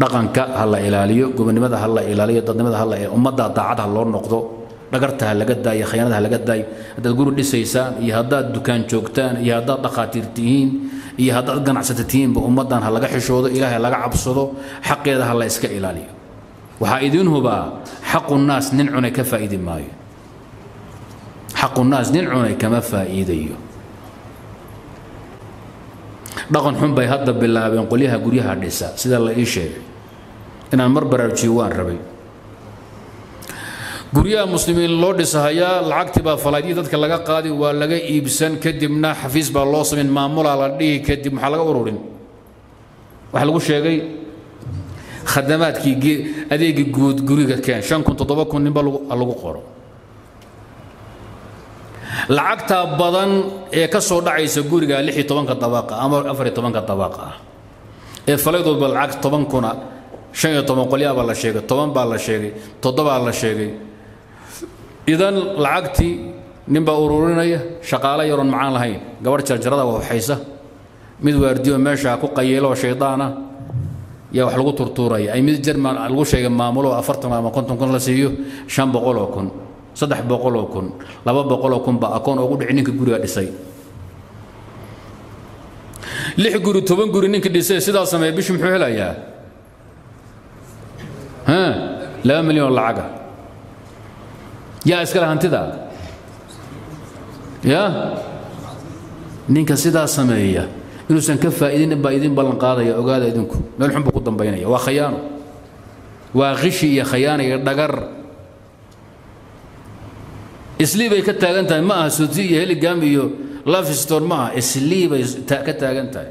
dhaqanka ha la ilaaliyo gobonimada ha la ilaaliyo dadnimada ha la ummadda daacad ha loo noqdo dhagarta ha laga daayo khiyaanada ha laga daayo haddaad guri dhisaysaan iyo haddaad dukaan joogtaan iyo haddaad dhakhaatiir tihiin iyo haddaad ganacsata tihiinba ummaddan ha laga xishoodo ilaahay laga cabsado xaqeeda ha la iska ilaaliyo waxaa idiin hubaa xaqu naas nin cunay ka faa'iidi maayo xaqu naas nin cunay kama faa'iidayo dhaqan xun bay hadda bilaabeen qolyaha guryaha dhisa sida la ii sheegay inaan mar baraarujiyo waan rabay guryaha muslimiin loo dhisahayaa lacagtii baa falaadyii dadka laga qaadi waa laga iibsan kadibna xafiis baa loo samayn maamulaa la dhihi kadib maxaa laga ururin waxaa lagu sheegay khadamaadkii adeegii guud guriga keen shan kun toddoba kun ninba lagu qoro lacagtaa badan ee ka soo dhacaysa guriga lix iyo tobanka dabaqa ama afar iyo tobanka dabaqa ah ee falaydoodba lacag toban kuna shan iyo toban qolyaa baa la sheegay toban baa la sheegay toddobaa la sheegay idan lacagtii ninbaa ururinaya shaqaale yaroon macaan lahayn gabadh jarjarada waxaysa mid waardiyo meesha ku qayeelo shaydaana yaa wax lagu turtuuraya ay mid jerman lagu sheegay maamulo afartan ama konton kun la siiyo shan boqol oo kun saddex boqol oo kun laba boqol oo kun baa akoon ugu dhici ninka guriga dhisay lix guri toban guri ninka dhisay sidaa sameeya bishi muxuu helayaa laba milyan oo lacaga yaa iskale hantida ya ninka sidaa sameeya inuusan ka faa'iidin baa idin ballan qaadaya ogaada idinku meel xun buu ku dambaynaya waa khayaano waa qishi iyo khayaano iyo dhagar islii bay ka taagan tahay ma aha suti iyo heligam iyo lafiston ma aha islii bay ka taagan tahay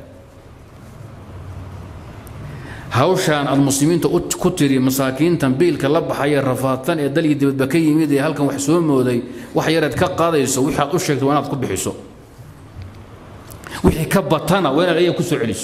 hawshaan aad muslimiinta ku tiri masaakiintan biilka la baxaya rafaadsan ee dalyi dibadba ka yimid ee halkan wax soo mooday wax yareed ka qaadayso wixii aad u sheegto waa inaad ku bixiso wixii ka batana waa inaad ayaga ku soo celiso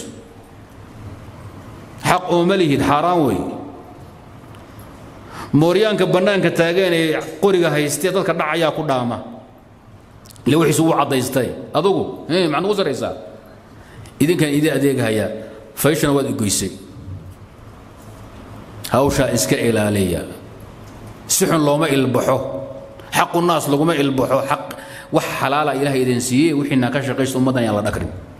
xaq ooma lihid xaaraan wey mooryaanka bannaanka taagan ee qoriga haystee dadka dhacayaa ku dhaama ile wixiisu wuu caddaystay adugu maxaad ugu saraysaa idinkan idin adeeghayaa fayshana waad igoysay hawshaa iska ilaaliya si xun looma ilbaxo xaqu naas laguma ilbaxo xaq wax xalaala ilaah idin siiyey wixiina ka shaqaysta ummaddan yaan la dhakrin